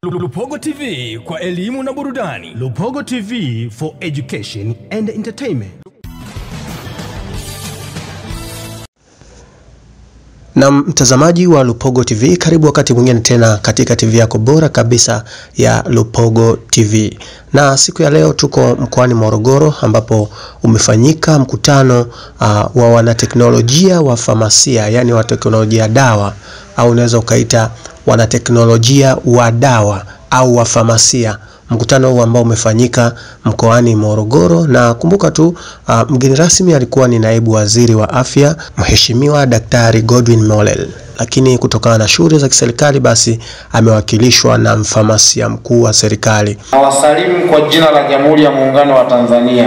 Lupogo TV kwa elimu na burudani. Lupogo TV for education and entertainment. Na mtazamaji wa Lupogo TV, karibu wakati mwingine tena katika TV yako bora kabisa ya Lupogo TV. Na siku ya leo tuko mkoani Morogoro ambapo umefanyika mkutano uh, wa wanateknolojia wa famasia, yani wa teknolojia dawa au unaweza ukaita wanateknolojia wa dawa au wa famasia. Mkutano huu ambao umefanyika mkoani Morogoro, na kumbuka tu uh, mgeni rasmi alikuwa ni naibu waziri wa afya Mheshimiwa Daktari Godwin Mollel, lakini kutokana na shughuli za kiserikali basi amewakilishwa na mfamasia mkuu wa serikali. Nawasalimu kwa jina la Jamhuri ya Muungano wa Tanzania.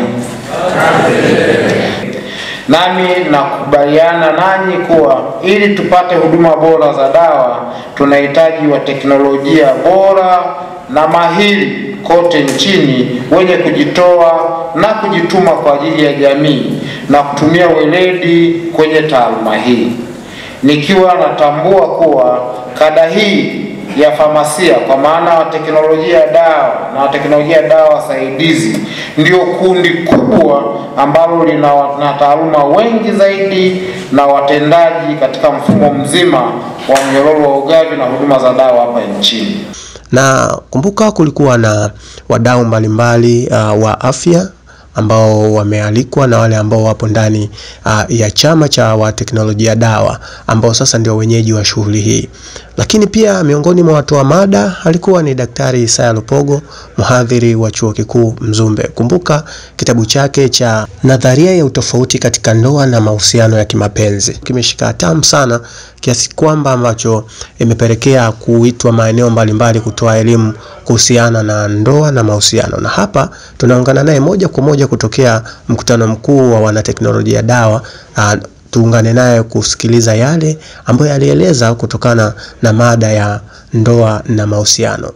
Nami nakubaliana nanyi kuwa ili tupate huduma bora za dawa tunahitaji wa teknolojia bora na mahiri kote nchini wenye kujitoa na kujituma kwa ajili ya jamii na kutumia weledi kwenye taaluma hii, nikiwa natambua kuwa kada hii ya famasia kwa maana wa teknolojia ya dawa na wa teknolojia ya dawa wasaidizi ndio kundi kubwa ambalo lina na taaluma wengi zaidi na watendaji katika mfumo mzima wa mnyororo wa ugavi na huduma za dawa hapa nchini. Na kumbuka kulikuwa na wadau mbalimbali uh, wa afya ambao wamealikwa na wale ambao wapo ndani uh, ya chama cha wateknolojia dawa ambao sasa ndio wenyeji wa shughuli hii. Lakini pia miongoni mwa watoa mada alikuwa ni Daktari Isaya Lupogo, mhadhiri wa Chuo Kikuu Mzumbe. Kumbuka kitabu chake cha Nadharia ya Utofauti katika Ndoa na Mahusiano ya Kimapenzi kimeshika hatamu sana kiasi kwamba ambacho imepelekea kuitwa maeneo mbalimbali kutoa elimu kuhusiana na ndoa na mahusiano, na hapa tunaungana naye moja kwa moja kutokea mkutano mkuu wa wanateknolojia dawa. Uh, tuungane naye kusikiliza yale ambayo alieleza kutokana na mada ya ndoa na mahusiano.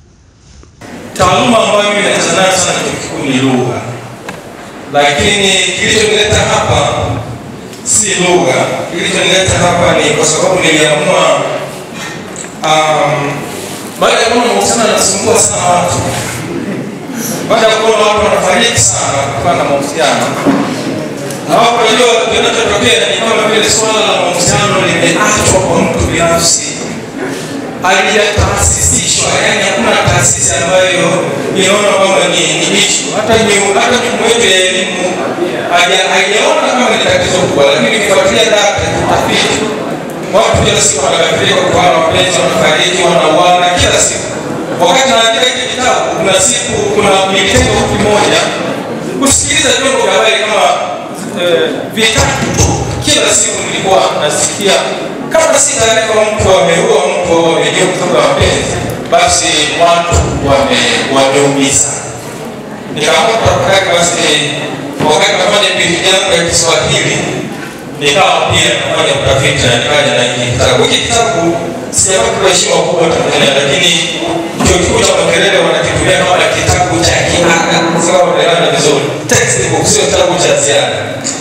Taaluma ambayo mimi nacheza nayo sana chuo kikuu ni lugha, lakini kilichonileta hapa si lugha. Kilichonileta hapa ni kwa sababu niliamua, um, baada ya kuona mahusiano yanasumbua sana watu, baada ya kuona watu wanafariki sana kutokana na mahusiano na wapo wajua, kinachotokea ni kama vile swala la mahusiano limeachwa kwa mtu binafsi, halijataasisishwa. Yani hakuna taasisi ambayo inaona kwamba ni ni issue. Hata ni- hata mifumo yetu ya elimu haja- haijaona kama ni tatizo kubwa, lakini ukifuatilia data utafiti, watu kila siku wanakafirika kwa wapenzi, wanafariki, wanauana kila siku. Wakati naandika hiki kitabu, kuna siku kuna nilitenga wiki moja kusikiliza vyombo vya habari kama eh, vitatu tu kila siku nilikuwa nasikia kama si taarifa mtu ameua mtu au amejua kutoka mapenzi basi watu wame- wameumiza nikaamua tafakari basi wakati nafanya pindi yangu ya kiswahili nikawa pia nafanya utafiti na nikaja na hiki kitabu hiki kitabu sijapata heshima kubwa tanzania lakini chuo kikuu cha makerere wanakitumia kama kitabu cha kiada sababu naelewana vizuri textbook sio kitabu cha ziada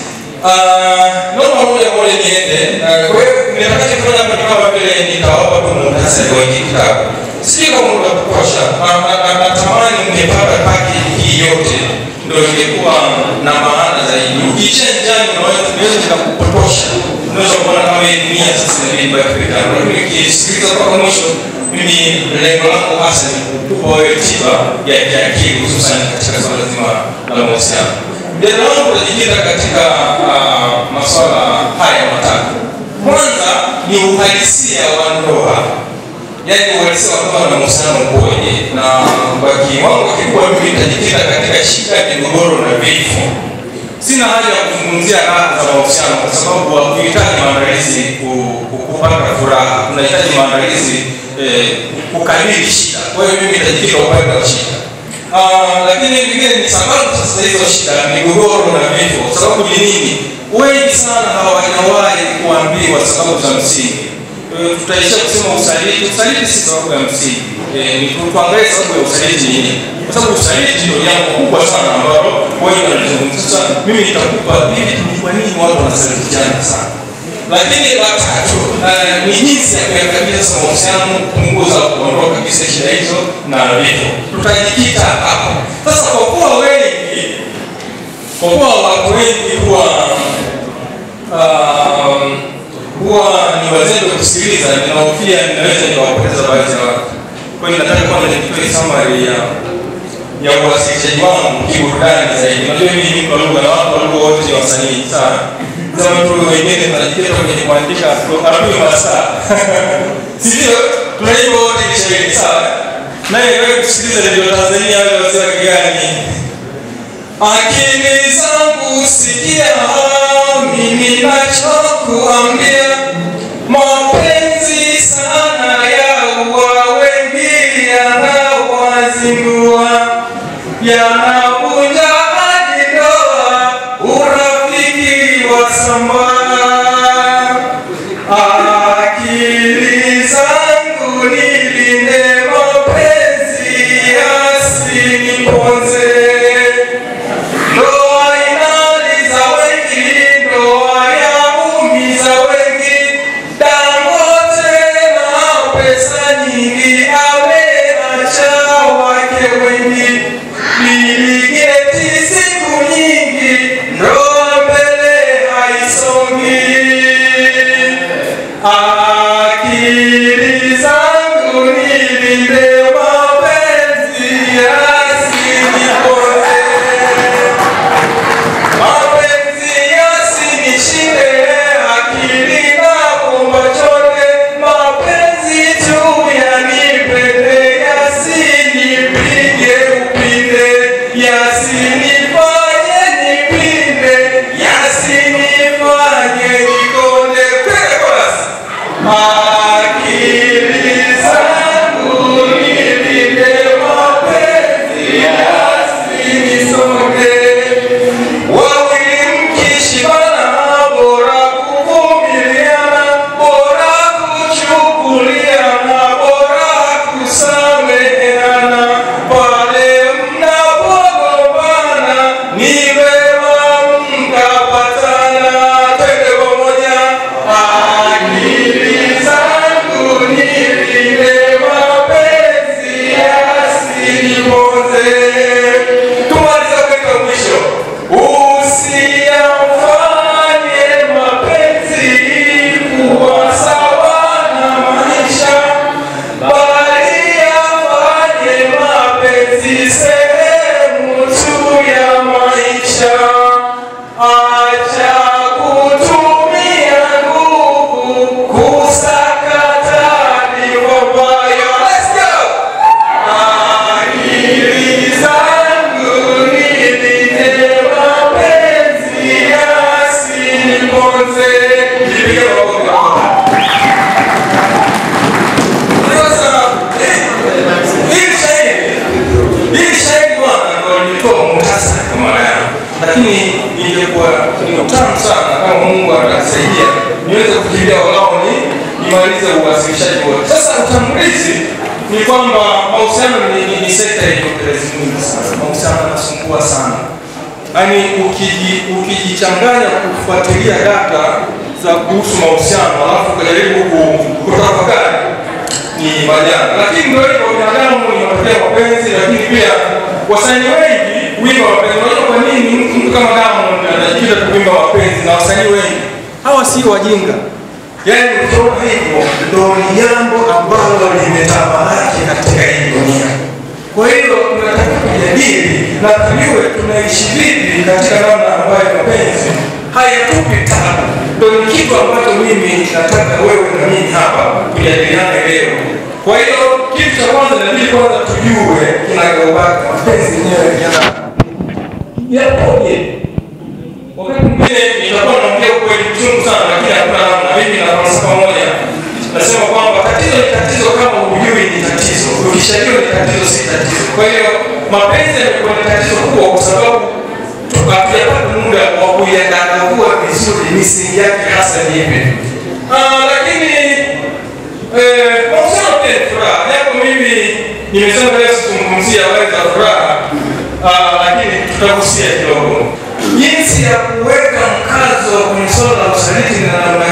Ah, naomba moja moja niende. Ah, Kwa hiyo nitakachofanya hapa ni kama vile nitawapa tu muhtasari wa hiki kitabu. Sijui kama muda wa kutosha. Na- na- na- Natamani mngepata paki hii yote ndio ingekuwa na maana zaidi. Ukiishia njiani unaweza tunaweza nikakupotosha. Unaweza kuona kama hii dunia sasa inabidi ibaki vitabu. Lakini ukisikiliza mpaka mwisho mimi lengo langu hasa ni kukupa wewe tiba ya kiakili hususan katika swala zima la mahusiano. Mjadala wangu utajikita katika uh, masuala haya matatu. Kwanza ni uhalisia wa ndoa, yaani uhalisia wa ndoa na mahusiano ukoje, na kwa kiwango kikubwa mimi nitajikita katika shida, migogoro na vifo. Sina haja ya kuzungumzia raha za mahusiano kwa sababu hakuhitaji maandalizi ku- ku- kupata furaha, unahitaji maandalizi eh, kukabili shida. Kwa hiyo mimi nitajikita upande wa shida. Ah, lakini vingine ni sababu sasa hizo shida, migogoro na vifo. Sababu ni nini? Wengi sana hawajawahi kuambiwa sababu za msingi. Eh, Tutaishia kusema usaliti. Usaliti si sababu ya msingi. Eh, ni tu- tuangalie sababu ya usaliti ni nini, kwa sababu usaliti ndio jambo kubwa sana ambalo wengi wanalizungumza. Sasa mimi nitakupa hivi, ni kwa nini watu wanasalitiana sana lakini la tatu eh, ni jinsi ya kuyakabili sasa mahusiano, kupunguza, kuondoa kabisa shida hizo na vifo. Tutajikita hapo sasa, kwa kuwa wengi, kwa kuwa watu wengi huwa um, huwa ni wazembe kusikiliza, ninahofia ninaweza nikawapoteza baadhi ya watu. Kwa hiyo nataka kwanza nitoe summary ya ya uwasilishaji wangu kiburudani zaidi. Unajua mimi ni mtu wa lugha na watu wa lugha wote ni wasanii sana. Sema tu wengine tunajikita kwenye kuandika arabuni masaa. Sivyo? Tunaimba wote Kiswahili sawa. Naye wewe kusikiliza ndio Tanzania wale wasio wa kigani. Akili zangu sikia, mimi nachokuambia, mapenzi sana ya uwa wengi yanawazingua, yanavunja hadi ndoa, urafiki wasambaa. Akili zangu nilinde, mapenzi yasiniponze. Ndoa inaliza wengi, ndoa yaumiza wengi. Dangote na pesa nyingi, ameacha wake wengi. Bill Gates siku nyingi, ndoa mbele haisongi. Akili zangu nilinde, mapenzi yasiniponze. Mapenzi yasinishinde, akili na kumba chote, mapenzi tu yanipende, yasinipige upinde, yasinifanye nipinde, yasinifanye nikonde. Twende chorus. Akili zangu nilinde, mapenzi yasinisonge. Wawili mkishibana, bora kuvumiliana, bora kuchukuliana, bora kusameheana. Pale mnapogombana, ni vema mkapatana. Twende pamoja. Akili zangu nilinde, mapenzi yasiniponze. Tumalize upendo wa mwisho. Usiyafanye mapenzi kuwa sawa na maisha, bali yafanye mapenzi sehemu tu ya maisha. Acha kutumia nguvu kusakata vivopayo. Let's go! Akili zangu nilinde, mapenzi yasiniponze. Nipige makofi. Sasa, eh, hili shairi, hili shairi bwana, ndo nilitoa muhtasari kwa mara yangu, lakini ingekuwa ni utamu sana kama Mungu atasaidia niweze kufikiria walau ni nimalize uwasilishaji wote. Sasa utangulizi ni kwamba mahusiano ni, ni, ni sekta yenye utelezi mwingi sana. Mahusiano yanasumbua sana, yaani ukiji- ukijichanganya kufuatilia data za kuhusu mahusiano alafu ukajaribu ku- kutafakari ni majanga, lakini ndio hivyo, binadamu ni matokeo ya mapenzi, lakini pia wasanii wengi wimba mapenzi. Unajua kwa nini mtu mtu kama Diamond anajikita tu kuimba mapenzi na wasanii wengi hawa sio wajinga, yaani ukiona hivyo ndio ni jambo ambalo limetamalaki katika hii dunia. Kwa hiyo tunataka kujadili na tujue tunaishi vipi katika namna ambayo mapenzi hayatupi tabu. Ndio ni kitu ambacho mimi nataka wewe na mimi hapa tujadiliane leo. Kwa hiyo kitu cha kwanza inabidi kwanza tujue kinagaubaga mapenzi yenyewe yana yapoje. Wakati mwingine nitakuwa naongea ukweli mchungu sana, lakini hakuna namna. Mimi na falsafa moja nasema kwamba tatizo ni tatizo kama hujui ni tatizo, ukishajua ni tatizo si tatizo. Kwa hiyo mapenzi yamekuwa ni tatizo kubwa kwa sababu tu- hatujapata muda wa kuyadadavua vizuri misingi yake hasa ni ipi. Ah, lakini eh, mahusiano pia ni furaha, japo mimi nimesema leo sizungumzia habari za furaha ah, lakini tutagusia kidogo jinsi ya kuweka mkazo kwenye swala la usaliti na namna gani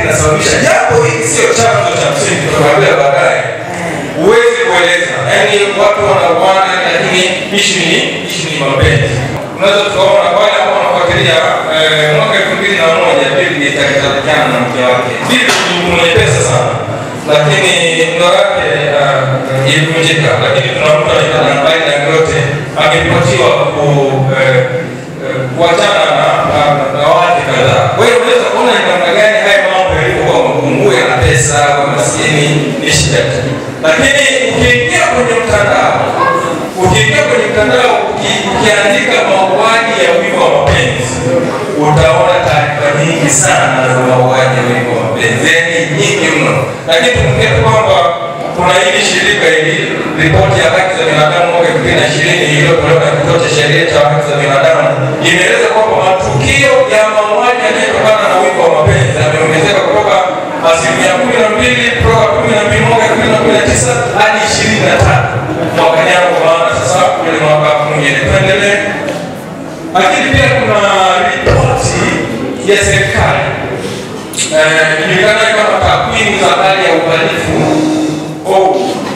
kinasababisha japo hiki sio chanzo cha msingi tutakwambia baadaye huwezi kueleza yaani watu wanauana lakini ishu ni ishu ni mapenzi unaweza tukaona wale ambao wanafuatilia eh, mwaka elfu mbili na moja Bill Gates akitakiana na mke wake Bill ni mwepesa sana lakini ndoa yake uh, ilivunjika lakini tuna mtu anaitwa Nambai Dangote angepatiwa ku eh, eh, kuachana na na- na wake kadhaa kwa hiyo unaweza kuona ni namna gani haya mambo yalivyokuwa mapungue na pesa maskini ni shida tu lakini ukiingia kwenye mtandao ukiingia kwenye mtandao uki- ukiandika mauaji ya wivu wa mapenzi utaona taarifa nyingi sana za mauaji ya wivu wa mapenzi yani nyingi mno lakini tukumbuke tu kwamba kuna hili shirika hili ripoti ya haki za binadamu mwaka elfu mbili na ishirini iliyotolewa na kituo cha sheria cha haki za binadamu imeeleza kwamba matukio ya mauaji yanayotokana na wivu wa mapenzi yameongezeka kutoka asilimia kumi na mbili kutoka kumi na mbili mwaka elfu mbili na kumi na tisa hadi ishirini na tatu mwaka jana kwa maana sasa kwenye mwaka mwingine tuendelee lakini pia kuna ripoti ya serikali eh, ijulikanayo kama takwimu za hali ya uhalifu oh,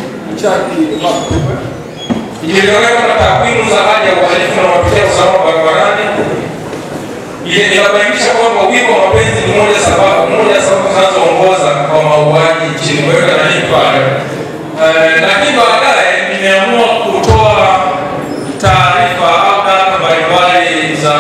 ijulikanayo kama takwimu za hali ya uhalifu na matukio ya usalama barabarani ile inabainisha kwamba wivu wa mapenzi ni moja sababu moja ya sababu zinazoongoza kwa mauaji nchini mweka na hii pale Eh, lakini baadaye nimeamua kutoa taarifa au data mbalimbali za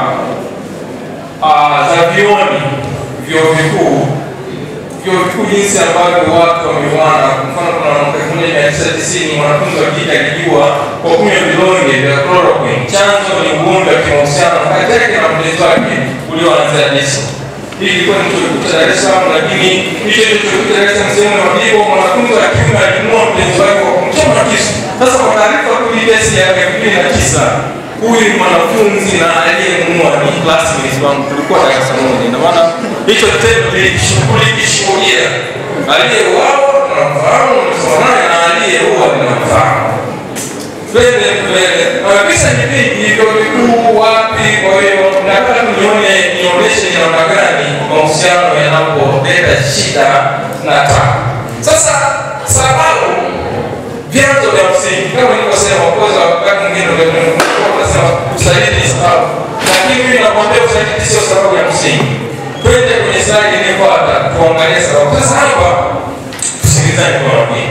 ah, za vioni vyuo vikuu vyuo vikuu jinsi ambavyo watu wameuana. Kwa mfano, kuna mwaka elfu moja mia tisa tisini mwanafunzi wa kike alijua kwa kunywa vidonge vya chloroquine. Chanzo ni ugomvi wa kimahusiano kati yake na mpenzi wake ulioanzia disco. Hii ilikuwa ni chuo kikuu cha Dar es Salaam, lakini hicho ndio chuo kikuu cha Dar es Salaam sehemu ya Mabibo. Mwanafunzi wa kiume alimua mpenzi wake kwa kumchoma kisu. Sasa kwa taarifa tu hii kesi ya elfu mbili na tisa huyu ni mwanafunzi na aliyemuua ni classmate wangu, tulikuwa darasa moja. Ndio maana hicho kitendo tulikishuhudia. Aliyeuawa tunamfahamu, nimesoma naye, na aliyeua ninamfahamu. Twende mbele. Na visa ni vingi, vyuo vikuu wapi? Kwa hiyo nataka tu nione nionyeshe ni namna gani mahusiano yanapoleta shida na tabu. Sasa sababu vyanzo vya msingi kama nilivyosema, kwanza wakati mwingine unasema usaliti ni sababu, lakini mimi nakwambia usaliti sio sababu ya msingi. Twende kwenye slide inayofuata tuangalie sababu. Sasa hapa tusikilizane kwa makini.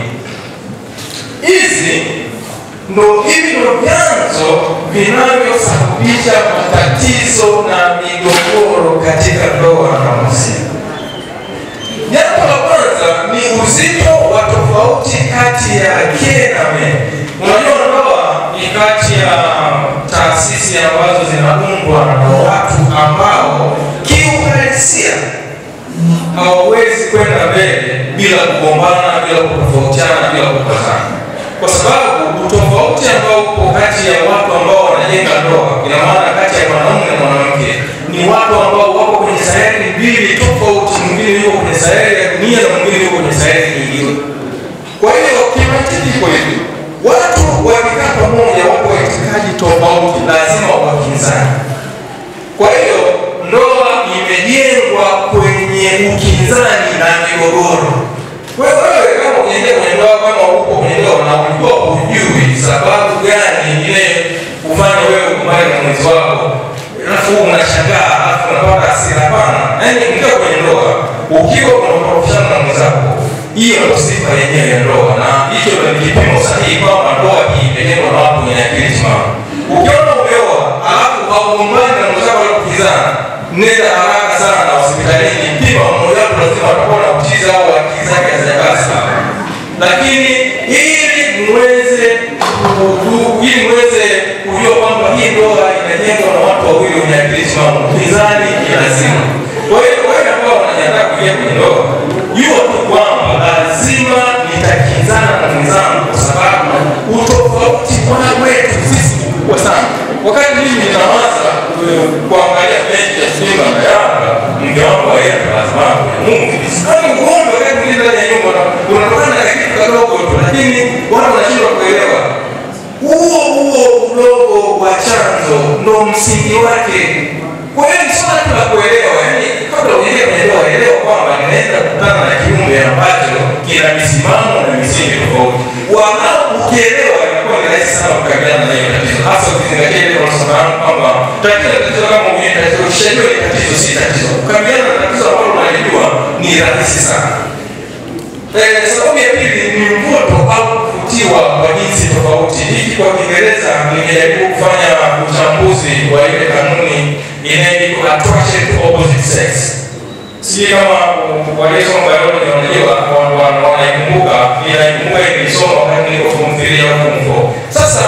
Hizi ndo hivi ndo vyanzo vinavyosababisha matatizo na migogoro katika ndoa na mahusiano. Jambo la kwanza ni uzito wa tofauti kati ya ke na me. Unajua, ndoa ni kati ya taasisi ambazo zinaundwa na watu ambao kiuhalisia hawawezi kwenda mbele bila kugombana, bila kutofautiana, bila kupatana, kwa sababu utofauti ambao upo kati ya watu ambao wanajenga ndoa, ina maana kati ya mwanaume na mwanamke, ni watu ambao wako kwenye sayari mbili tofauti. Mwingine yuko kwenye sayari ya dunia na mwingine yuko kwenye sayari nyingine. Kwa hiyo kimantiki, kwa hivyo watu wakikaa pamoja, wako wa itikadi tofauti, lazima wakinzani. Kwa hiyo ndoa imejengwa kwenye ukinzani na migogoro. Wewe wewe kama ukiingia kwenye ndoa, kama uko kwenye ndoa na ulikuwa hujui sababu gani ile kufanya wewe kumbali na mwenzi wako, alafu unashangaa, alafu unapata hasira. Hapana, yaani ukiwa kwenye ndoa, ukiwa unakorofishana na mwenzako, hiyo ndio sifa yenyewe ya ndoa, na hicho ndio kipimo sahihi kwamba ndoa hii imejengwa na watu wenye akili timamu. Ukiona umeoa alafu haugombani na mwenzako wala kukizana, nenda haraka sana hospitalini, pima mmoja wapo, lazima atakuwa na uchizi au akili zake hazijakaa sawa. Lakini ili muweze ku- ili muweze kujua kwamba hii ndoa inajengwa na watu wawili wenye akili timamu, upinzani ni lazima. Kwa hiyo wewe ambao unajiandaa kuingia kwenye ndoa, jua tu kwamba lazima nitakinzana na mwenzangu, kwa sababu utofauti wa wetu sisi ni mkubwa sana. Wakati mimi ninawaza eh, kuangalia mechi ya Simba na Yanga, mke wangu aenda lazima Mungu kama ugomvi wakati mwingine ndani ya nyumba una- unatokana na kitu kadogo tu, lakini watu wanashindwa kuelewa huo huo udogo wa chanzo ndo msingi wake. Kwa hiyo ni swala tu la kuelewa, yani kabla kabla uingie kwenye ndoa, elewa kwamba ninaenda kukutana na kiumbe ambacho kina misimamo na misingi tofauti. Walau ukielewa, inakuwa ni rahisi sana kukabiliana na hiyo tatizo, hasa ukizingatia ile unafahamu kwamba tatizo tatizo kama mwenye tatizo, ukishajua ni tatizo, si tatizo. Kukabiliana na tatizo ambalo unalijua ni rahisi sana. Eh, sababu ya pili ni mvuto au kuvutiwa kwa jinsi tofauti. Hiki kwa Kiingereza nimejaribu kufanya uchambuzi wa ile kanuni inayoitwa attraction to opposite sex. Si kama waliosoma biology wanajua wan- wan- wanaikumbuka, inaikumbuka ilisoma wakati niko form 3 au form 4. Sasa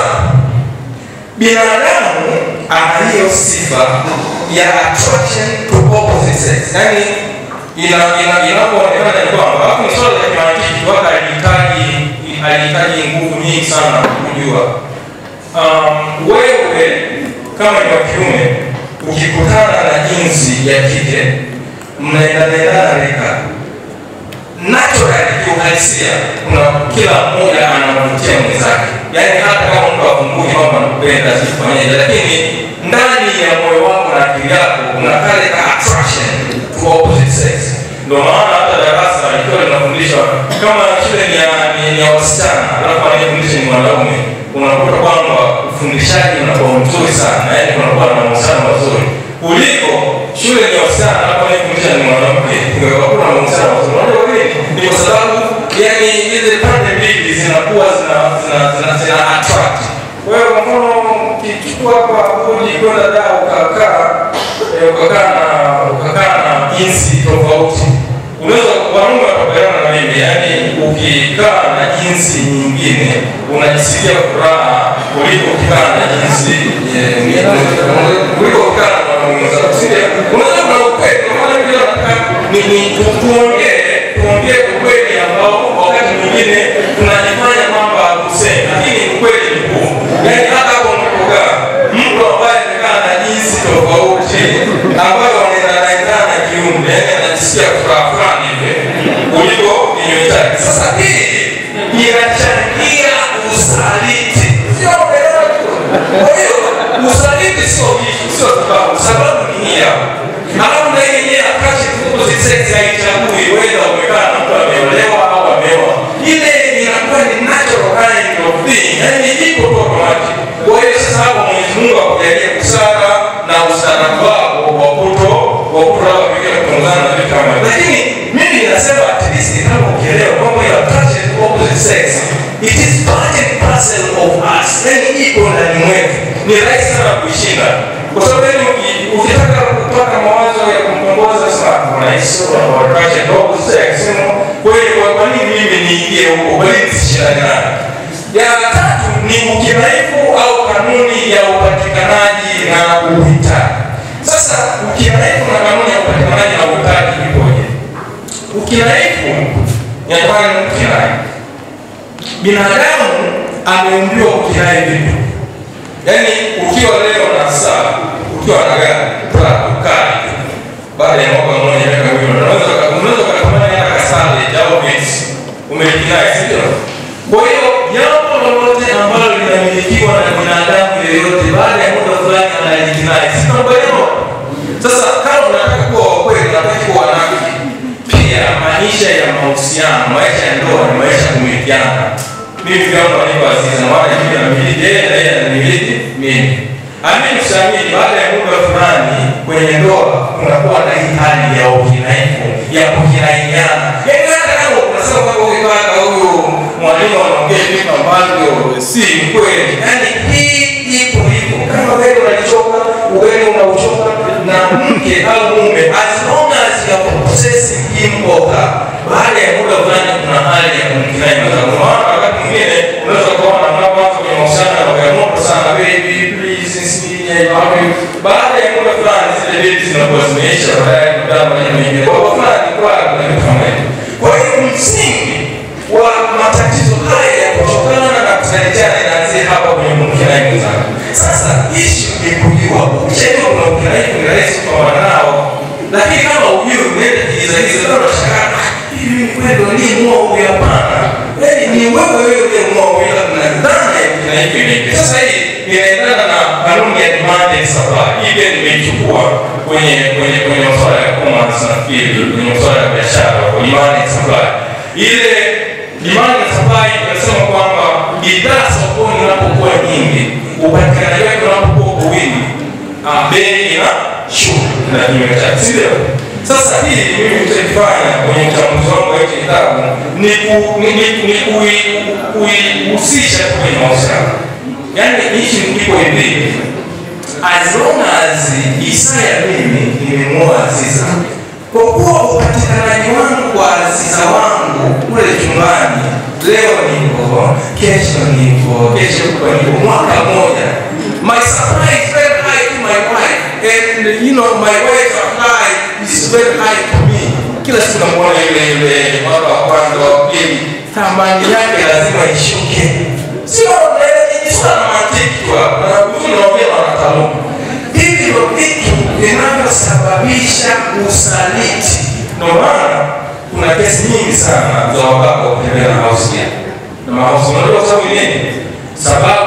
binadamu ana hiyo sifa ya attraction to opposite sex, yaani ina ina inapoonekana ni kwamba hapo ni swala la kimantiki, waka alihitaji alihitaji nguvu nyingi sana kujua. Um, wewe kama ni wa kiume ukikutana na jinsi ya kike mnaendanaendana reka naturally kiuhalisia kuna kila mmoja anamvutia mwenzake yaani hata kama mtu afunguki kwamba nakupenda sifanyeje lakini ndani ya moyo wako na akili yako kuna kale ka attraction to opposite sex ndio maana hata darasa ikiwa linafundishwa kama shule ni ya, ni, ni ya wasichana alafu anayefundisha ni mwanaume unakuta kwamba ufundishaji unakuwa mzuri sana yaani kunakuwa na mahusiano mazuri kuliko shule ni ya wasichana alafu anayefundisha ni mwanamke hakuna mahusiano mazuri unajua kwa nini ni kwa sababu yani hizi pande mbili zinakuwa zina zina zina, zina attract kwa hiyo kwa mfano ukichukua hapa uji kwenda daa ukakaa eh, ukakaa na ukakaa na jinsi tofauti unaweza wanaume wakubaliana na mimi yani ukikaa na jinsi nyingine unajisikia furaha kuliko ukikaa na jinsi eh, kuliko ukikaa na mwanaume mwenzako si ndio? unaweza kuna ukweli kwa maana mimi nataka ni ni tu- tuongee tuongee ukweli ambao wakati mwingine tunajifanya kwamba hatusemi lakini ukweli ni huu yani hata hapo unapokaa mtu ambaye amekaa na jinsi tofauti ambayo wanaendanaendana na kiumbe yani anajisikia furaha fulani hivi kuliko kinyume chake sasa hii inachangia usaliti sio unaelewa tu kwa hiyo usaliti sio kitu sio sababu sababu ni hii hapa alafu na hii yenyewe akashi opposite sex haichagui whether umekaa na mtu ameolewa au ameoa ile inakuwa ni natural kind of thing yani iko tu automatic kwa hiyo sasa hapo Mwenyezi Mungu akujalie busara na ustaarabu wako wa kuto wa kuto labda pengine kupunguzana na vitu kama hivyo lakini mimi ninasema at least kama ukielewa kwamba hiyo attraction to opposite sex it is part and parcel of us yani iko ndani mwetu ni rahisi sana kuishinda kwa sababu yani uki- ukitaka kupata mawazo ya kumtongoza sana kuna hizo wa attraction to opposite sex you know, kweli kwa kwa nini mimi niingie huko kwa nini nisishindane nayo ya tatu ni ukinaifu au kanuni ya upatikanaji na uhitaji sasa ukinaifu na kanuni ya upatikanaji na uhitaji ipoje ukinaifu inatokana na ukinai binadamu ameumbiwa kukinai vitu yaani ukiwa leo na saa ukiwa na gari Prado, kali baada ya mwaka mmoja miaka miwili unaweza unaweza ukatamani hata kasale au Benz umelikinai si ndio kwa hiyo jambo lolote ambalo linamilikiwa na binadamu yeyote baada ya muda fulani analikinai si tunaelewa sasa kama unataka kuwa wa kweli unataka kuwa wanafiki pia maisha ya mahusiano maisha ya ndoa ni maisha ya kumilikiana mimi kama niko azizi na wale mimi namiliki yeye na yeye anamiliki mimi amini usiamini baada ya muda fulani kwenye ndoa kunakuwa na hii hali ya ukinaifu ya kukinaiana yaani hata kama unasema kwamba huyu kaka huyu mwalimu anaongea vitu ambavyo si kweli yaani hii ipo ipo kama wewe unachoka wewe unauchoka na mke au mume as long as you are possessing him or her baada ya muda fulani kuna hali ya kumkinai mwenzako Kwa maana wakati mwingine unaweza kuona mnapoanza kwenye mahusiano ya moto sana baby please nisinye baada ya muda fulani zile baby zinakuwa zimeisha baadaye kudama na mengine kwa hiyo fulani kwa kuna vitu kama hivyo kwa hiyo msingi wa matatizo haya ya kutokana na kusalitiana inaanzia hapa kwenye kumkinai mwenzako sasa ishu ni kujua ukishajua kuna ukinai ni rahisi kupambana nao lakini kama ujui umeenda kigizagiza leo unashangaa "Ah, hivi ni kweli aliyemua huyu hapana yaani ni wewe wewe uliyemua huyu ila kuna dhana ya kina hivyo inaingia sasa hii inaendana na kanuni ya demand and supply hii pia nimeichukua kwenye kwenye kwenye masuala ya commerce nafikiri kwenye masuala ya biashara kwa demand and supply. Ile demand and supply inasema kwamba bidhaa sokoni inapokuwa nyingi, upatikanaji wake unapokuwa kwa wingi, ah, bei inashuka na kinyume chake, si ndio? Sasa hii mimi nitaifanya kwenye uchambuzi wangu wa hiki kitabu ni ku- ni ni- ni kui- kuihusisha kwenye mahusiano, yaani hichi ndipo hivi as long as Isaya mimi nimemwoa Aziza, kwa kuwa upatikanaji wangu kwa Aziza wangu kule chumbani, leo nipo, kesho nipo, kesho kutwa nipo, mwaka mmoja, my supply is very high to my wife and you know my wife's supply is very high to me. Kila siku namuona yule yule, mwaka wa kwanza, wa pili, thamani yake lazima ishuke, sio ni swala la mantiki tu hapa, na tunaongea na wataalamu hivi ndio vitu vinavyosababisha usaliti. Ndio maana kuna kesi nyingi sana za wababa kutembea na hausia na mahausi. Unajua kwa sababu nini? Sababu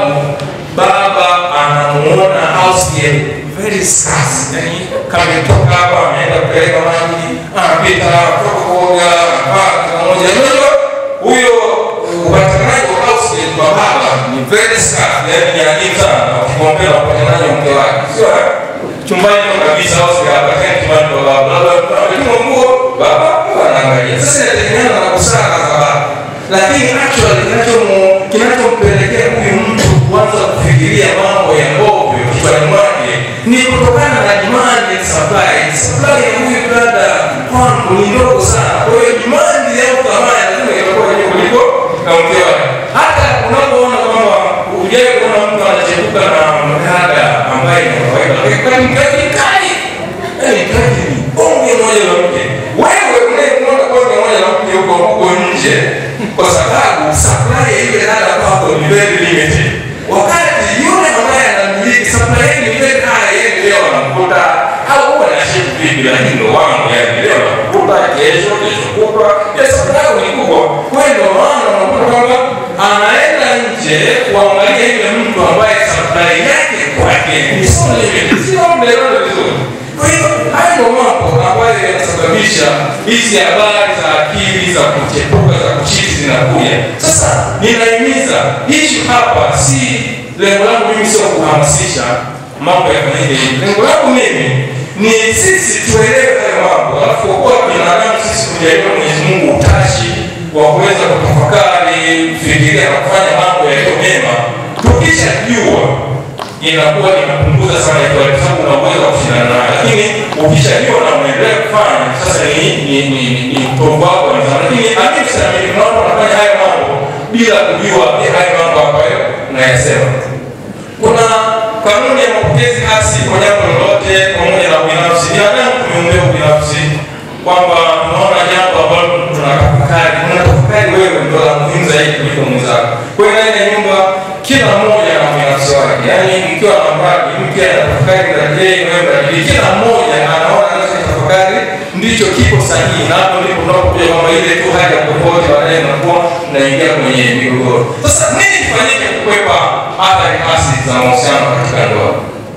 baba anamuona hausia very scarce, yani kama ametoka hapa ameenda kupeleka maji, anapita kutoka kuoga, anavaa pamoja. Unajua huyo upatikanaji wa hausia kwa baba ni very scarce, yani ni adimu sana ukikompea na upatikanaji wa mke wake, sio eh? chumbani ndo kabisa au hapa tena chumbani ndo baba labda ametuma nguo baba huwa anaangalia sasa inategemeana na busara za baba lakini actually kinachomu kinachompelekea huyu mtu kuanza kufikiria mambo ya ovyo kichwani mwake ni kutokana na demand and supply supply ya huyu dada kwangu ni ndogo sana kwa hiyo demand ya thamani lazima itakuwa juu kuliko na mke wake hata unapoona kwamba ujai kuona mtu anachepuka na mdada ambaye ni kawaida lakini mkaji kali yani mkaji ni bonge moja la mke wewe unayemwona bonge moja la mke huko huko nje kwa sababu supply ya ile dada kwako ni very limited wakati yule ambaye anamiliki supply yake ni very high yeye leo anamkuta au huwa na shift vipi lakini ndo wangu yani leo anamkuta kesho kesho kutwa ya supply yako ni kubwa kwa hiyo ndo maana unakuta kwamba anaenda nje kuangalia yule mtu ambaye supply yake kwake ni so limited sio mnaelewana vizuri kwa hiyo hayo ndo mambo ambayo yanasababisha hizi habari za akili za kuchepuka za kuchiti zinakuja sasa ninahimiza hichi hapa si lengo langu mimi sio kuhamasisha mambo yafanyike hivi lengo langu mimi ni sisi tuelewe hayo mambo alafu kwa kuwa binadamu sisi kujaliwa mwenyezi mungu utashi wa kuweza kutafakari kufikiria na kufanya mambo yaliyo mema tukishajua inakuwa inapunguza sana ikiwa kwa sababu unaweza kushindana nayo, lakini ukishajua na unaendelea kufanya sasa ni ni ni ni utovu wako wa nidhamu. Lakini amini sana mimi naona unafanya haya mambo bila kujua ni haya mambo ambayo unayasema. Kuna kanuni ya mapokezi hasi kwa jambo lolote pamoja na ubinafsi. Binadamu tumeumbea ubinafsi kwamba tunaona jambo ambalo tunatafakari, unatafakari wewe ndio la muhimu zaidi kuliko mwenzako. Kwa hiyo ndani ya nyumba kila mmoja ana ubinafsi wake, yaani ikiwa na mradi mke anatafakari mradi yeye, wewe mradi, kila mmoja anaona anachotafakari ndicho kipo sahihi, na hapo ndipo tunapokuja kwamba ile tu hali ya tofauti baadaye inakuwa inaingia kwenye migogoro. Sasa nini kifanyike kukwepa athari hasi za mahusiano katika ndoa?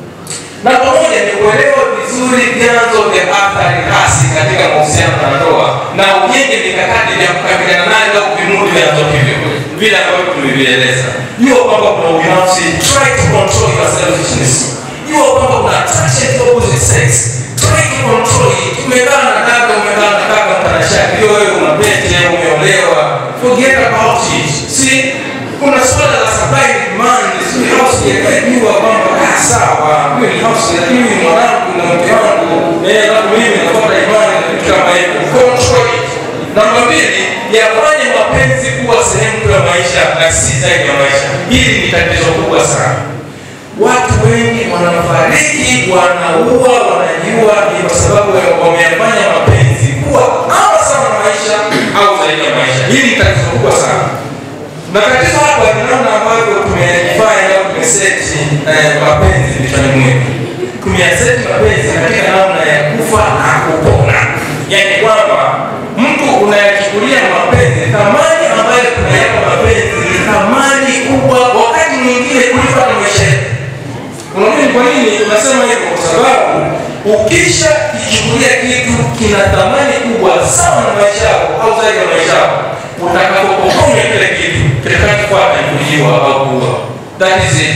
na pamoja ni kuelewa vizuri vyanzo vya athari hasi katika mahusiano na ndoa na ujenge mikakati vya kukabiliana nayo au vimudu vyanzo hivyo vile ambavyo tumevieleza. Jua kwamba kuna ubinafsi, try to control your selfishness. Jua kwamba kuna attraction to opposite sex, try to control it. Umekaa na dada, umekaa na kaka mtanashati, hiyo wewe una pete, umeolewa, forget about it. See, kuna swala la supply and demand, sio house yakajua kwamba ah, sawa, huyo ni house lakini huyu ni mwanangu na mke wangu, eh, alafu mimi nafuata imani na vitu kama hivyo. Control it. Namba mbili, yafanye mapenzi kuwa sehemu tu ya maisha na si zaidi ya maisha. Hili ni tatizo kubwa sana. Watu wengi wanafariki, wanaua, wanajiua ni kwa sababu ya- wameyafanya mapenzi kuwa ama sana maisha au zaidi ya maisha. Hili ni tatizo kubwa sana na tatizo hapa ni namna ambavyo tumejifanya au tumeseti eh, mapenzi vichwani mwetu. Tumeyaseti mapenzi katika namna ya kufa na kupona, yaani kwamba mtu unayachukulia mapenzi, thamani ambayo tunayapa mapenzi ni thamani kubwa, wakati mwingine kuliko hata maisha yetu. Unajua ni kwa nini tunasema hivyo? Kwa sababu ukisha kichukulia kitu kina thamani kubwa sawa na maisha yako au zaidi ya maisha yako, utakapopokonya kile kitu kitakachofuata ni kujiwa au kuua. That is it.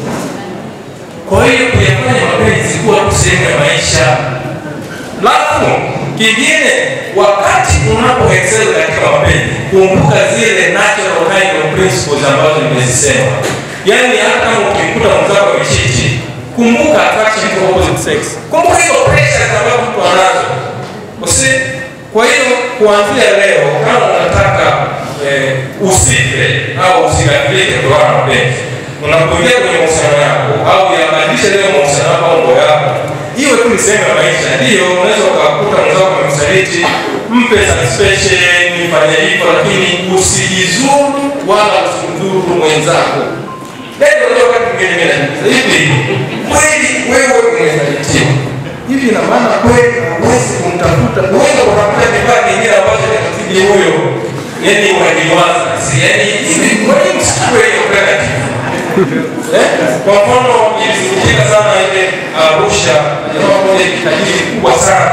Kwa hiyo kuyafanya mapenzi kuwa tu sehemu ya maisha. Alafu kingine, wakati unapo excel katika mapenzi, kumbuka zile natural kind of principles ambazo nimezisema. Yaani hata kama ukikuta mwenzako amechiti, kumbuka attraction to opposite sex. Kumbuka hizo pressures ambazo mtu anazo. Usi, kwa hiyo kuanzia leo kama unataka eh, usife au usigafilike kutokana na mapenzi unapoingia kwenye mahusiano yako au yabadilishe leo mahusiano yako au ndoa yako, iwe tu ni sehemu ya maisha. Ndiyo, unaweza ukakuta mwenzako amemsaliti, mpe suspension, fanya hivyo, lakini usijizuru wala usimdhuru mwenzako. Ndio ndio wakati mwingine mimi najiuliza hivi, kweli wewe umesalitiwa hivi, ina maana kweli huwezi kumtafuta, huwezi kutafuta kifaa kingine ambacho kinamzidi huyo, yani unajiliwaza, si yani hivi, kwani msichukue hiyo alternative Eh? Kwa mfano ilisikitika sana ile Arusha, jamaa mmoja tajiri kubwa sana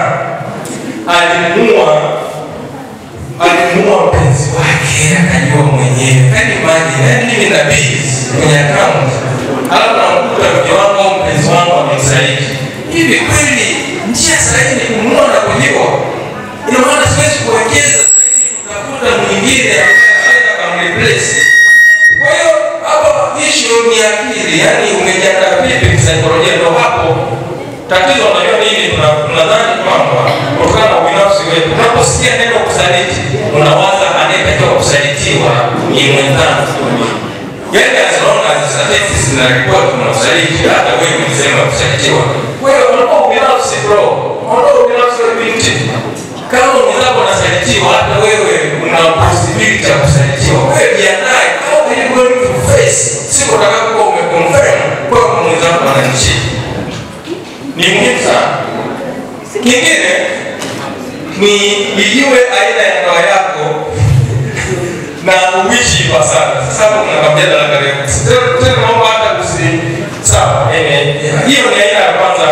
alimua alimua mpenzi wake akajua mwenyewe, kani maji yani mimi na bills kwenye account, alafu namkuta mke wangu au mpenzi wangu amemsaliti. Hivi kweli njia sahihi ni kumua na kujiwa? Ina maana siwezi kuwekeza zaidi kutafuta mwingine ambaye anaweza kumreplace kwa hiyo hapo issue ni akili, yani umejiandaa vipi kisaikolojia? Ndio hapo tatizo. Unajua nini? Tuna- Tunadhani kwamba kutokana na ubinafsi wetu, unaposikia neno kusaliti, unawaza anayetakiwa kusalitiwa ni mwenzangu. Yani as long as statistics zinaripoti kuna usaliti, hata wewe ulisema kusalitiwa. Kwa hiyo unakuwa ubinafsi bro, unakuwa ubinafsi wa binti. Kama mwenzako anasalitiwa, hata wewe una possibility ya kusalitiwa. Wewe jiandae, how are you going to face siku utakapokuwa umeconfirm kwamba mwenzako ananichiti. Ni muhimu sana. Kingine ni ijue aina ya ndoa yako na uishi ipasavyo. Sasa hapo kuna mjadala karibu. Tena tena naomba hata kusi sawa. Eh, hiyo ni aina ya kwanza.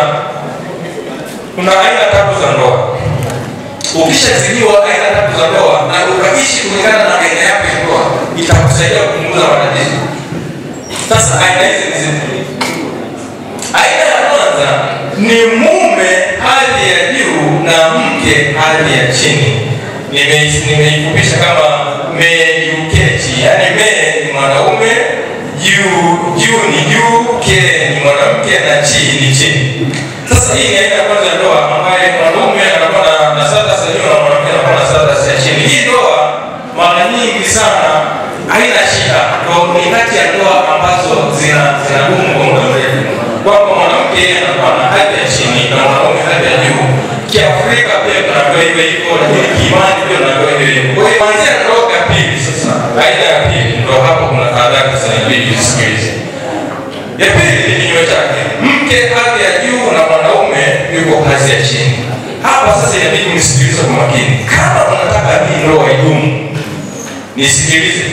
Kuna aina tatu za ndoa. Ukishazijua aina tatu za ndoa na ukaishi kulingana na aina yako ya ndoa, itakusaidia kupunguza matatizo. Sasa aina hizi ni zipi? Aina ya kwanza ni mume hadhi ya juu na mke hadhi ya chini. Nime- Nimeifupisha kama meyuketi, yaani me ni mwanaume, juu juu ni juu, ke ni mwanamke na chi ni chini. Sasa hii ni aina ya kwanza ya ndoa ambayo mwanaume anakuwa na- na status ya juu na mwanamke anakuwa na status ya chini. Hii ndoa mara nyingi sana haina shida, ndio ni kati ya ndoa ambazo zina zinadumu kwa muda mrefu, kwamba mwanamke anakuwa na hadhi ya chini na mwanaume hadhi ya juu. Kiafrika pia tunaambiwa hivyo hivyo, lakini kiimani pia tunaambiwa hivyo hivyo. Kwa hiyo kuanzia ndoa ya pili sasa, aina ya pili, ndio hapo kuna tahadhari sasa inabidi usikilize. Ya pili ni kinyume chake, mke hadhi ya juu na mwanaume yuko hadhi ya chini. Hapa sasa inabidi msikilize kwa makini. Kama unataka hii ndoa idumu, nisikilize.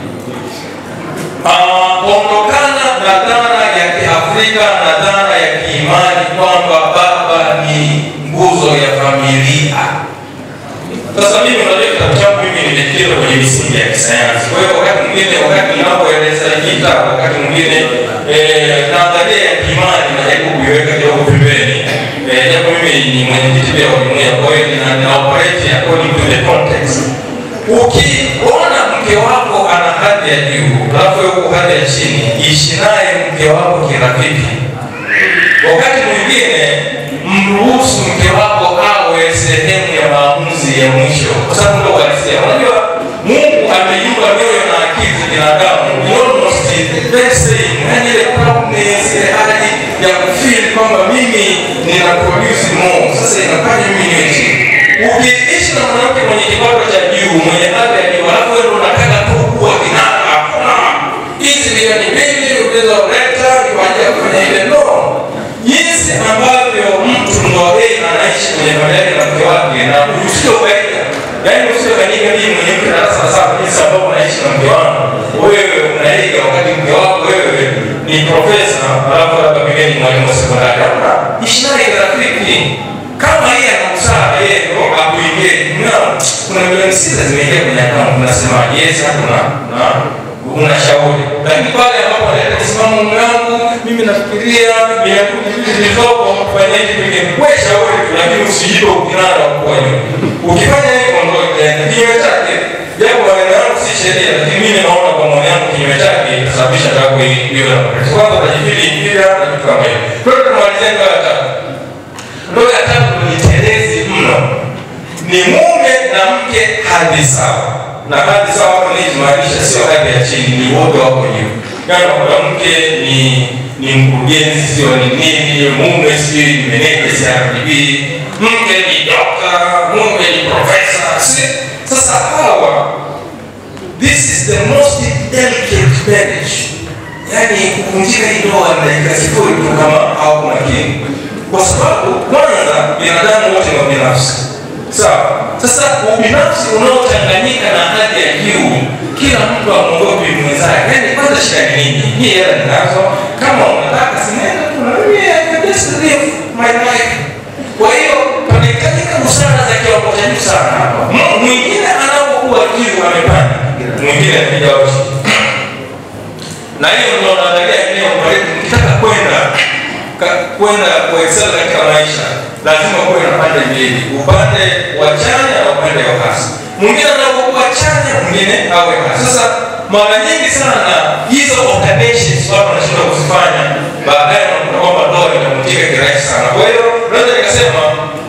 Ah, ondokana na dhana ya Kiafrika na dhana ya kiimani kwamba baba ni nguzo ya familia. Sasa mimi unajua kitabu changu mimi nimejikita kwenye misingi ya kisayansi. Kwa hiyo wakati mwingine, wakati ninapoeleza hii kitabu, wakati mwingine eh, nadharia ya kiimani najaribu kuiweka kidogo pembeni. Eh, japo mimi ni mwenyekiti pia wa jumuiya, kwa hiyo nina nina operate according to the context. Ukiona mke wako ana hadhi ya juu, alafu wewe uko hadhi ya chini, ishi naye mke wako kirafiki. Wakati mwingine mruhusu mke wako awe sehemu ya maamuzi ya mwisho, kwa sababu ndio uhalisia. Unajua Mungu ameiumba mioyo na akili za binadamu ni almost the very same, yaani ile proudness, ile hali ya kufeel kwamba mimi nina produce more, sasa inafanya mimi niwe chini. Ukiishi na mwanamke mwenye kipato cha juu, mwenye hadhi ya juu, alafu wewe ndio unataka tu kuwa kinara, hakuna hizi milioni mbili ulizoleta ni kwa ajili ya kufanya ile ndoa jinsi ambavyo mtu ndoa yeye anaishi kwenye familia yake na mke wake na usio kaida yaani usio kanika mimi mwenye darasa la saba jinsi ambavyo unaishi na mke wangu wewe unaiga wakati mke wako wewe ni profesa alafu labda pengine ni mwalimu wa sekondari ama ishinaye kirafiki kama yeye ana busara yeye ndo akuingie na kuna milioni sita zimeingia kwenye akaunti unasema yes kuna na unashauri lakini pale ambapo analeta kisimamo mume wangu mimi nafikiria niakuja vitu zilizopo kufanya hivi pengine we shauri tu lakini usijipe ukinara wa kuwa nyuma ukifanya hivyo ndo itaenda kinyume chake japo maneno yangu si sheria lakini mimi naona kwa maoni yangu kinyume chake itasababisha tako hiyo na kwanza utajifili ingira na vitu kama hivyo kwa hiyo tumalizia ndoa ya tatu ndoa ya tatu ni telezi mno ni mume na mke hadhi sawa na hadhi sawa hapo nijimaanisha sio hadhi ya chini ni wote wako juu yani kwa mke ni ni mkurugenzi sio ni nini mume sijui ni meneja CRDB mke ni dokta mume ni profesa si sasa hawa this is the most delicate marriage yani kuvunjika hii ndoa ni dakika sifuri tu kama hawako makini kwa sababu kwanza binadamu wote ni wabinafsi sawa sasa ubinafsi unaochanganyika na hali ya juu kila mtu amwogopi mwenzake yani kwanza shida ni nini hii hela ninazo kama unataka sinenda kuna mimi I can just live my life kwa hiyo panahitajika busara za kiwango cha juu sana hapa M- mwingine anapokuwa juu amepanda mwingine anapiga uchi na hiyo ndio naangalia eneo pale ukitaka kwenda ka- kwenda kuexcel katika maisha lazima kuwe na pande mbili upande wa chanya na upande wa hasi mwingine anapokuwa chanya mwingine awe hasi sasa mara nyingi sana hizo alternations watu wanashindwa kuzifanya baadaye unakuta kwamba ndoa inavunjika kirahisi sana kwa hiyo naweza nikasema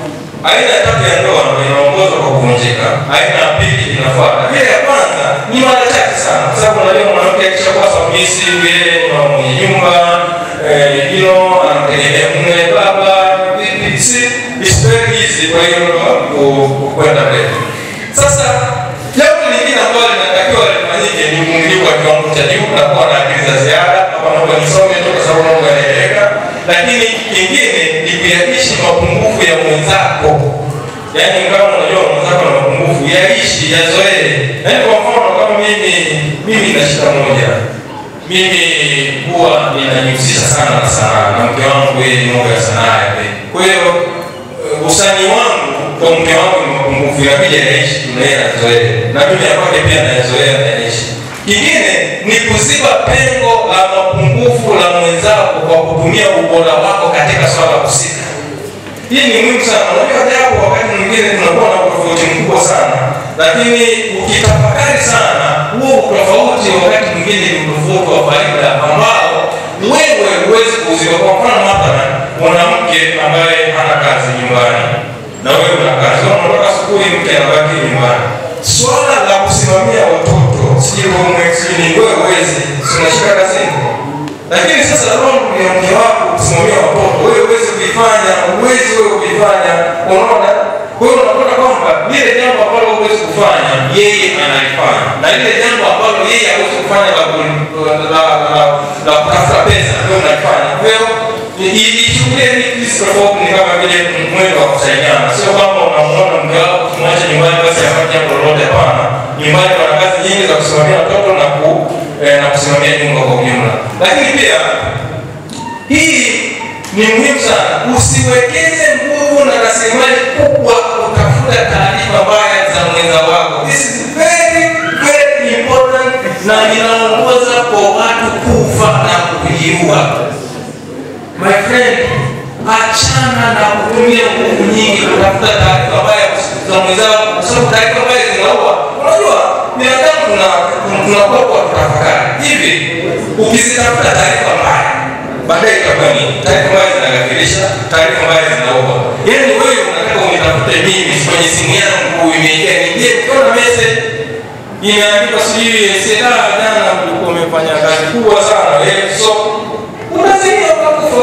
aina ya tatu ya ndoa ndio inaongozwa kwa kuvunjika aina ya pili inafuata ile ya kwanza ni mara chache sana kwa sababu unajua mwanamke akishakuwa submissive yeye ni wa mwenye nyumba eh, you know anamtegemea mume baba vipi si it's very easy kwa hiyo ndoa ku- ku- kwenda mbele sasa jambo lingine ambalo linatakiwa lifanyike ni uvumilivu wa kiwango cha juu na kuwa na akili za ziada hapa naomba nisome tu kwa sababu naomba yanaeleweka lakini kingine ni kuyaishi mapungufu ya mwenzako yaani kama unajua mwenzako na mapungufu yaishi yazoee yaani kwa mfano kama mimi mimi na shida moja mimi huwa ninajihusisha sana na sanaa na mke wangu yeye ni mambo ya sanaa yake kwa hiyo eh, usanii wangu kwa mke wangu ni mapungufu inabidi anaishi tunaye azoee na mimi apake pia nayazoea naishi kingine ni kuziba pengo la mapungufu la mwenzako kwa kutumia ubora wako katika swala husika hii ni muhimu sana unajua japo wakati mwingine tunakuwa na utofauti mkubwa sana lakini ukitafakari sana huo utofauti wakati mwingine ni utofauti wa faida ambao wewe huwezi kuziba kwa mfano mathalan mwanamke ambaye hana kazi nyumbani na wewe una kazi Wewe unatoka asubuhi mke anabaki nyumbani swala la kusimamia watoto sijui homework sijui ni wewe huwezi si unashika kazini lakini sasa roho ya mke wako kusimamia watoto wewe huwezi kuifanya huwezi wewe kuifanya unaona kwa hiyo unakuta kwamba lile jambo ambalo huwezi kufanya yeye analifanya na lile jambo ambalo yeye hawezi kufanya la ku- la la- la kutafuta pesa wewe unalifanya kwa hiyo ichukulie hizi tofauti ni kama vile mwendo wa kusaidiana sio kwamba unamuona mke wako kumwacha nyumbani basi afanye jambo lolote hapana nyumbani wana kazi nyingi za kusimamia watoto na ku eh, na kusimamia nyumba kwa ujumla lakini pia hii ni muhimu sana usiwekeze nguvu na rasilimali kubwa kutafuta taarifa mbaya za mwenza wako this is very very important na inaongoza kwa watu kufa na kujiua my friend achana na kutumia nguvu nyingi kutafuta taarifa mbaya za mwenzako kwa sababu taarifa mbaya zinaua unajua binadamu tuna- tunakuwa kwa kutafakari hivi ukizitafuta taarifa mbaya baadaye itakuwa nini taarifa mbaya zinagafirisha taarifa mbaya zinaua yaani wewe unataka unitafute mimi kwenye simu yangu imeingia niingie ukiona message imeandikwa sijui seda jana ulikuwa umefanya kazi kubwa sana eh, so unazimia ukakufa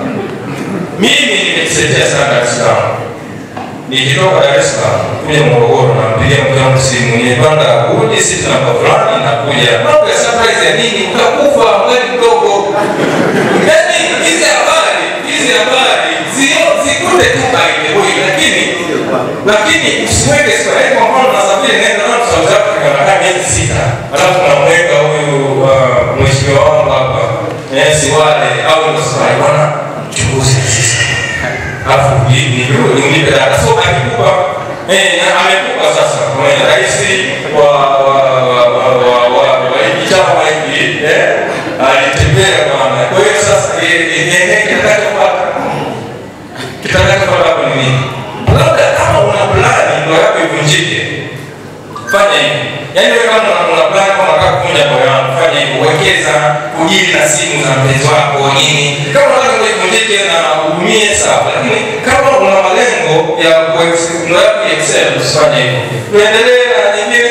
mimi nimejitetea sana Dar es Salaam nikitoka Dar es Salaam kuja Morogoro nampigia mke wangu simu nimepanda udi sisi namba fulani nakuja mambo ya surprise ya nini utakufa mwezi mdogo yaani hizi habari hizi habari zio- zikute tu by the way lakini lakini usiweke sura yaani kwa mfano nasafiri naenda na South Africa nakaa miezi sita alafu namweka huyu uh, mheshimiwa wangu hapa eh, si wale au ndio sasa bwana mchunguzi sasa alafu ni ni unipe data so akikupa eh na amekupa sasa kwa rais wa wa wa wa wa wa wa hiki chama hiki eh alitembea bwana kwa hiyo sasa eh eh kitakachofuata kitakachofuata hapo ni nini labda kama una plani ndio yako ivunjike fanya hivi yaani wewe kama una- una plan kama unataka kuvunja moyo wangu fanya hivi wekeza kujili na simu za mpenzi wako nini kama unataka ndio ivunjike na uumie sawa lakini kama una malengo ya kuex- ndio yako ya excel usifanye hivyo tuendelee na nyingine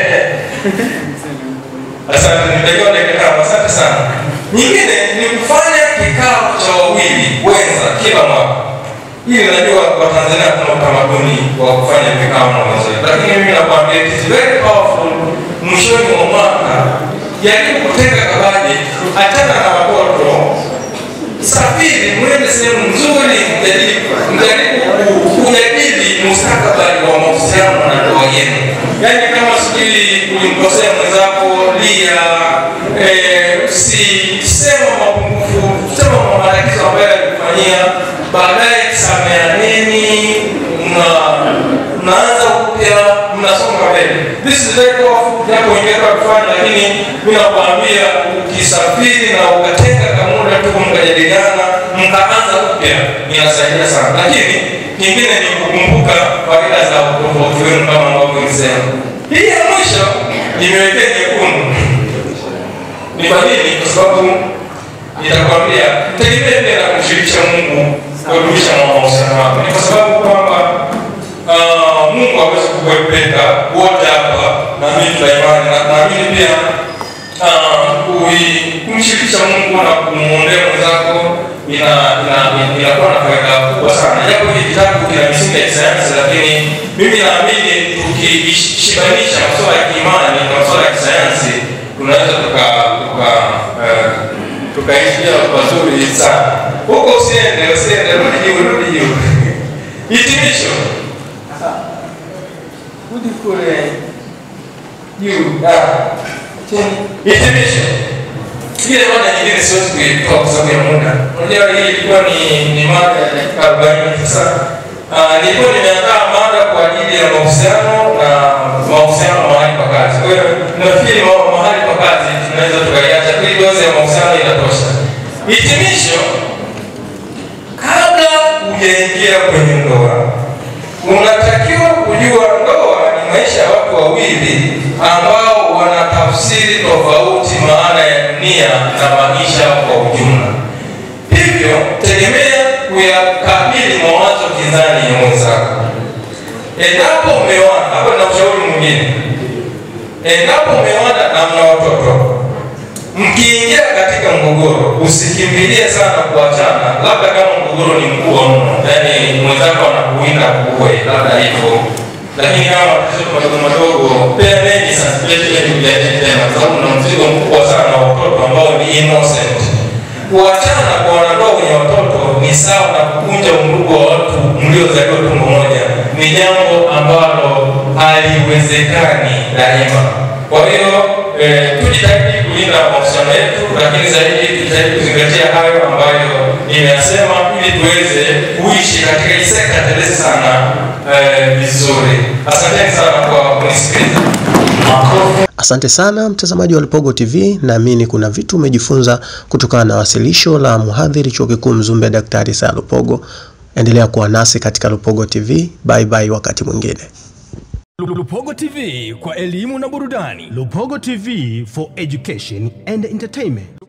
asante nitakiwa dakika tano asante sana nyingine ni kufanya kikao cha wawili wenza kila mwaka hili najua watanzania kuna utamaduni wa kufanya vikao na wenzetu lakini mimi nakwambia it is very powerful mwishoni mwa mwaka jaribu kutenga kabaje achana na watoto safiri mwende sehemu nzuri mjaribu mjaribu ku- kujadili mustakabali wa mahusiano na ndoa yenu yaani kama sijui ulimkosea mwenzako lia eh, si sema mapungufu sema matatizo ambayo alikufanyia baadaye sameaneni mna mnaanza upya mnasonga mbele this is very powerful japo ingeweza kufanya lakini mi nakwambia ukisafiri na ukatenga kamuda tu mkajadiliana mkaanza upya inasaidia sana lakini kingine ni kukumbuka faida za utofauti wenu kama ambavyo nisema hii ya mwisho nimewekea nyekundu ni kwa nini kwa sababu nitakwambia tegemee pia na kumshirikisha mungu kudumisha mahusiano wako ni kwa sababu kwamba ah, mungu hawezi kukuepeka wote hapa na mimi tuna imani na naamini pia ah, kui- kumshirikisha mungu na kumwombea mwenzako ina- ina- ina- inakuwa na faida kubwa sana japo hii kitabu kina misingi ya kisayansi lakini mimi naamini tukishibanisha masuala ya kiimani na masuala ya kisayansi tunaweza tuka tuka eh, tukaishia pazuri sana huko usiende usiende rudi juu rudi juu hitimisho rudi kule juu ah, chini hitimisho ile mada nyingine siwezi kuitoa kwa sababu ya muda unajua hii ilikuwa ni ni mada ya dakika arobaini sasa ah, nilikuwa nimeandaa mada kwa ajili ya mahusiano na mahusiano mahali pa kazi kwa hiyo nafikiri ma- mahali pa kazi tunaweza tukaiacha ili dozi ya mahusiano inatosha hitimisho kabla hujaingia kwenye ndoa unatakiwa kujua ndoa ni maisha ya watu wawili ambao wana tafsiri tofauti maana ya dunia na maisha kwa ujumla hivyo tegemea kuyakabili mawazo kinzani ya mwenzako endapo mmewana hapo na ushauri mwingine endapo mmewana na mna watoto mkiingia katika mgogoro usikimbilie sana kuachana labda kama mgogoro ni mkubwa mno yaani mwenzako anakuinda kuue labda hivyo lakini kama matatizo madogo madogo peaneni sasipeteni tena kwa sababu na mzigo mkubwa sana wa watoto ambao ni innocent kuachana kwa wanandoa wenye watoto ni sawa na kuvunja undugu wa watu mliozaliwa tumbo moja ni jambo ambalo haliwezekani daima kwa hiyo eh, tujitahidi kulinda mahusiano yetu lakini zaidi tujitahidi kuzingatia hayo ambayo nimeyasema ili tuweze kuishi katika hii sekta telezi sana eh, vizuri asanteni sana kwa kunisikiliza Asante sana mtazamaji wa Lupogo TV, naamini kuna vitu umejifunza kutokana na wasilisho la mhadhiri chuo kikuu Mzumbe Daktari Saya Lupogo. Endelea kuwa nasi katika Lupogo TV. Bye bye, wakati mwingine. Lupogo TV kwa elimu na burudani. Lupogo TV for education and entertainment.